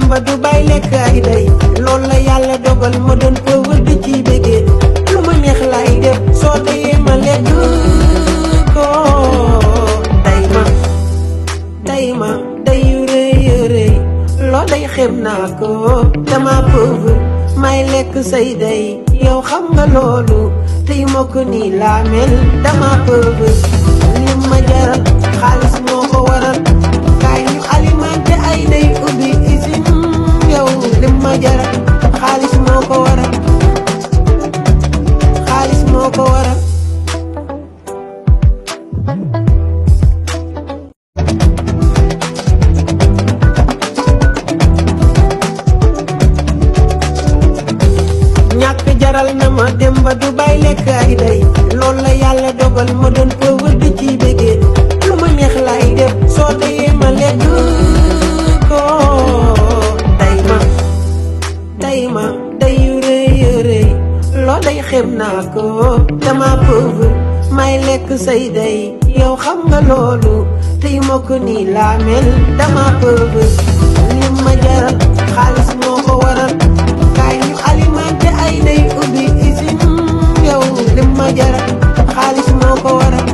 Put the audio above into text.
ba du bay lekk ay day loolu la yàlla dogal ma doon ko wëdd ci bégee lu ma neex lay def soo dayee ma lekk ko day ma day ma day rëy rëy loo day xeeb naa ko dama pauvre may lekk say day yow xam nga loolu tey ma ko nii laa mel dama pauvre li ma jaral xaalis moo ko waral kaay ñu alimenté ay day ubbi usine yow li ma jaral xaalis moo ko waral xaalis moo ko waral ñàkk jaral na ma dem ba du bay lekk ay day loolu la yàlla dogal ma doon ko wëdd ci bégee lu ma neex lay def soo dayee ma lekk ko day ma day ma day rëy rëy loo day xeeb naa ko dama pauvre may lekk say day yow xam nga loolu tey ma ko nii laa mel dama pauvre li ma jaral xaalis moo ko waral kaay ñu alimenté ay day ubbi usine yow li ma jaral xaalis moo ko waral